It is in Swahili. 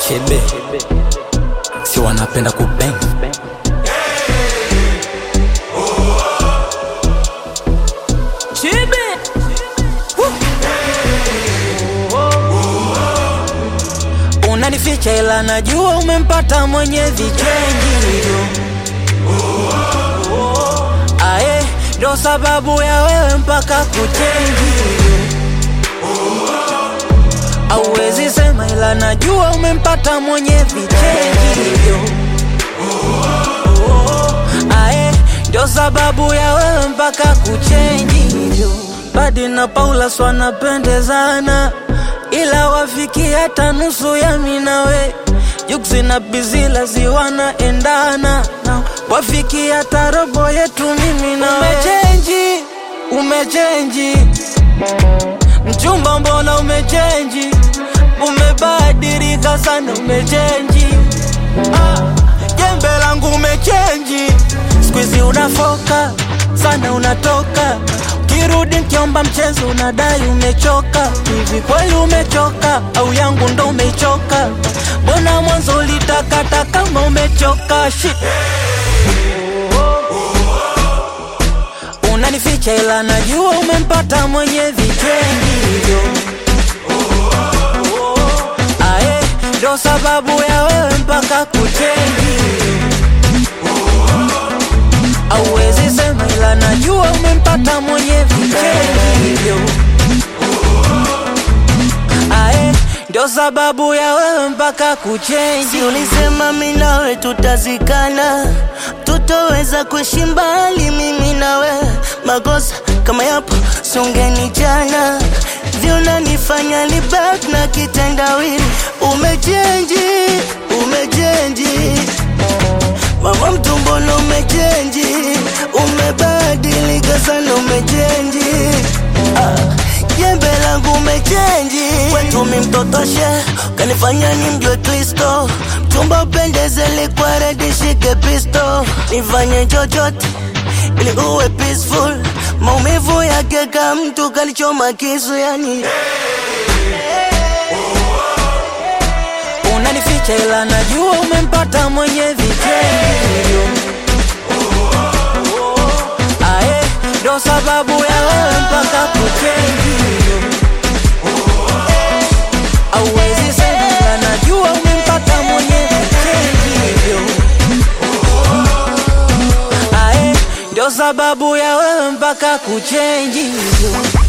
chebe si wanapenda kubeng chebe unanificha ila najua umempata mwenye vichengi aye ndo sababu ya wewe mpaka kuchenji auwezi sema ila najua umempata mwenye vichengi aye ndo sababu ya wewe mpaka kuchenji badi na paula swanapendezana ila wafiki hata nusu ya minawe juksi na bizila ziwanaendana wafiki hata robo yetu mimi na umechenji umechenji mchumba mbona umechenji umebadilika sana umechenji ah, jembe langu umechenji skuizi unafoka sana unatoka kirudi nkiomba mchezo unadai umechoka hivi kweli umechoka au yangu ndo umechoka mbona mwanzo ulitakata kama umechoka shit unanificha ila najua umempata mwenye vitwengivyo aye ndo sababu ya wewe mpaka kuchengi auwezi sema ila najua umempata mwenye vitwengivyo aye ndo sababu ya wewe mpaka kuchenji Si ulisema mimi nawe tutazikana, tutoweza kuishi mbali mimi nawe. Makosa kama yapo songeni jana, vyunanifanya ni back na kitendawili. Umechenji, umechenji mama mtu, mbona umechenji? Umebadilika sana, umechenji ah. Jembe langu umechenji, kwetu mi mtotoshe, kanifanya ni mjwe Kristo. Mchumba upendeze, likwa redi, shike pisto, nifanye chochote ili uwe peaceful. Maumivu yake ka mtu kalichoma kisu, yani unanificha ila najua umempata mwenye vitendo aye ndo sababu ya wewe mpaka kuchengi auwezi sema ila najua umempata mwenye vitendo aye ndo sababu ya wewe mpaka kuchenji